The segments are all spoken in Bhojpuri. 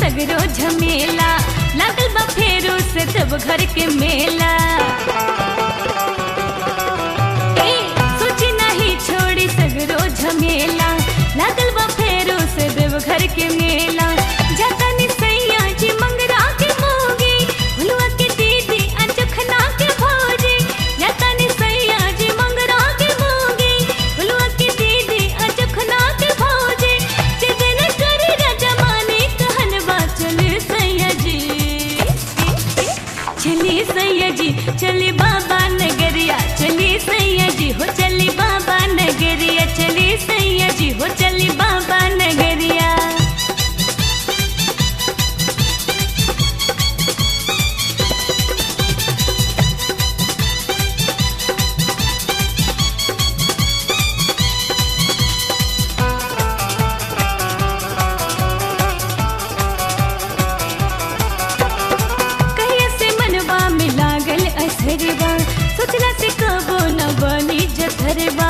सगरो झमेला लागल बा फेरू से तब घर के मेला ए, सोची नहीं छोड़ी सगरो झमेला लागल बा फेरू से देव घर के मेला जाता नि सैया जी मंगरा के मोगी भुलुआ के दीदी अनचखना के भौजी जाता नि सैया जी मंगरा के मोगी भुलुआ के दीदी अनचखना के भौजी जिदन करे रजमाने कहन बा चले सैया जी चली सैया जी चली बाबा नगरिया चली सैया जी हो चली बाबा नगरिया चली सैया जी हो चली बाबा नगरिया कहिया से मनवा में लागल असरवा सोचला से कबो न बनी जथरवा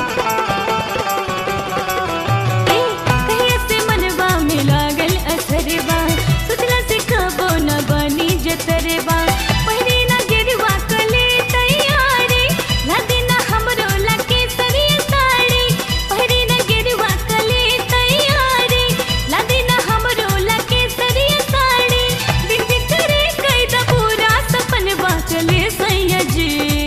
ए, कहिया से मनवा में लागल असरवा सोचला से कबो न बनी जथरवा पहिरे ना गिरवा कले तैयारी लादे ना हमरो लके सरिया साड़ी पहिरे ना गिरवा कले तैयारी लादे ना हमरो लके सरिया साड़ी बिन बिखरे कैदा पूरा सपनवा चले सैया जी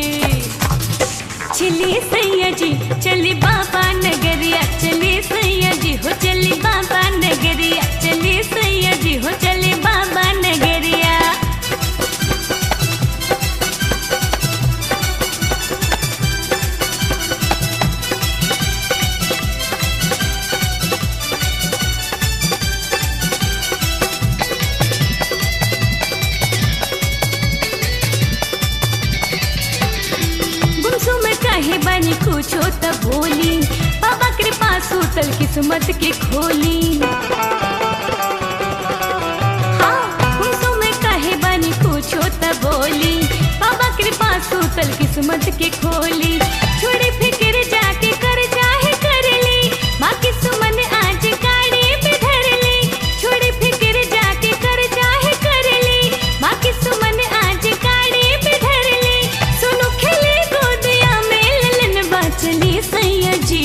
चली सैया जी चली बाबा नगरिया चली सैया जी हो चली बाबा नगरिया चली सैया जी हो चली बाबा नगरिया गुमसुम काहे बानी कुछो त बोली बाबा कृपा सूतल किस्मत के खोली हाँ, गुमसुम काहे बानी कुछो त बोली बाबा कृपा सूतल किस्मत के खोली छोड़ी फिक्र जाके कर चाहे कर ली बाकी सुमन आज गाड़ी पे धर ली छोड़ी फिक्र जाके कर चाहे कर ली बाकी सुमन आज गाड़ी पे धर ली सुनो खेले गोदिया में ललन बाचली सैया जी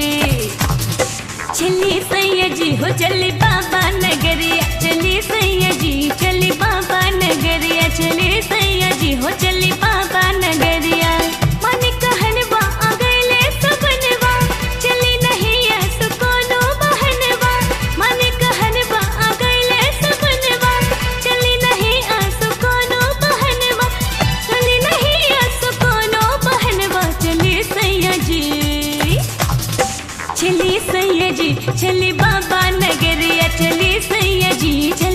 चली सैया जी हो चली बाबा नगरिया चली सैया जी चली बाबा नगरिया चली सैया जी हो चली बाबा नगरिया मन कहनवा आ गइले सपनवा चली नहीं ऐस कोनो बहनवा मन कहनवा आ गइले सपनवा चली नहीं ऐस कोनो बहनवा चली नहीं ऐस कोनो बहनवा चली सैया जी चली सैया जी चली बाबा नगरिया चली सैया जी चली